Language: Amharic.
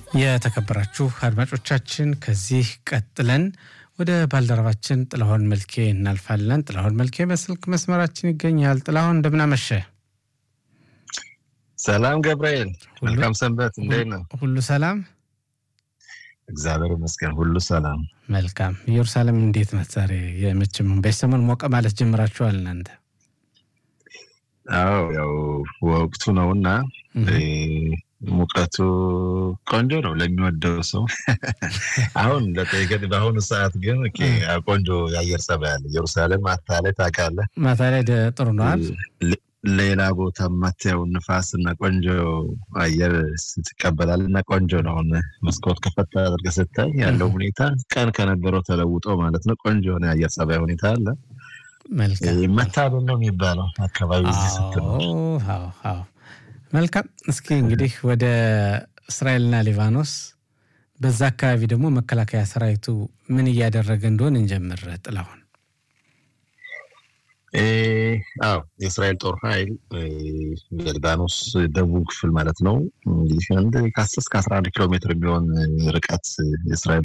የተከበራችሁ አድማጮቻችን ከዚህ ቀጥለን ወደ ባልደረባችን ጥላሁን መልኬ እናልፋለን። ጥላሁን መልኬ በስልክ መስመራችን ይገኛል። ጥላሁን እንደምናመሸ። ሰላም ገብርኤል፣ መልካም ሰንበት። እንዴት ነው? ሁሉ ሰላም? እግዚአብሔር ይመስገን፣ ሁሉ ሰላም። መልካም። ኢየሩሳሌም እንዴት ናት ዛሬ? የመችም በሰሞን ሞቀ ማለት ጀምራችኋል እናንተ? አዎ ያው ወቅቱ ነውና ሙቀቱ ቆንጆ ነው ለሚወደው ሰው። አሁን ለጠይቀን በአሁኑ ሰዓት ግን ቆንጆ የአየር ጸባይ አለ። ኢየሩሳሌም ማታ ላይ ታውቃለህ፣ ማታ ላይ ጥሩ ነዋል። ሌላ ቦታ ማታየው ንፋስ እና ቆንጆ አየር ትቀበላል እና ቆንጆ ነው። አሁን መስኮት ከፈታ አድርገህ ስታይ ያለው ሁኔታ ቀን ከነበረው ተለውጦ ማለት ነው። ቆንጆ የሆነ የአየር ጸባይ ሁኔታ አለ። መታደል ነው የሚባለው አካባቢ ስትኖር። መልካም። እስኪ እንግዲህ ወደ እስራኤልና ሊባኖስ በዛ አካባቢ ደግሞ መከላከያ ሰራዊቱ ምን እያደረገ እንደሆን እንጀምር። ጥላሁን። አዎ የእስራኤል ጦር ኃይል የሊባኖስ ደቡብ ክፍል ማለት ነው እንግዲህ አንድ ከአስር እስከ አስራ አንድ ኪሎ ሜትር የሚሆን ርቀት የእስራኤል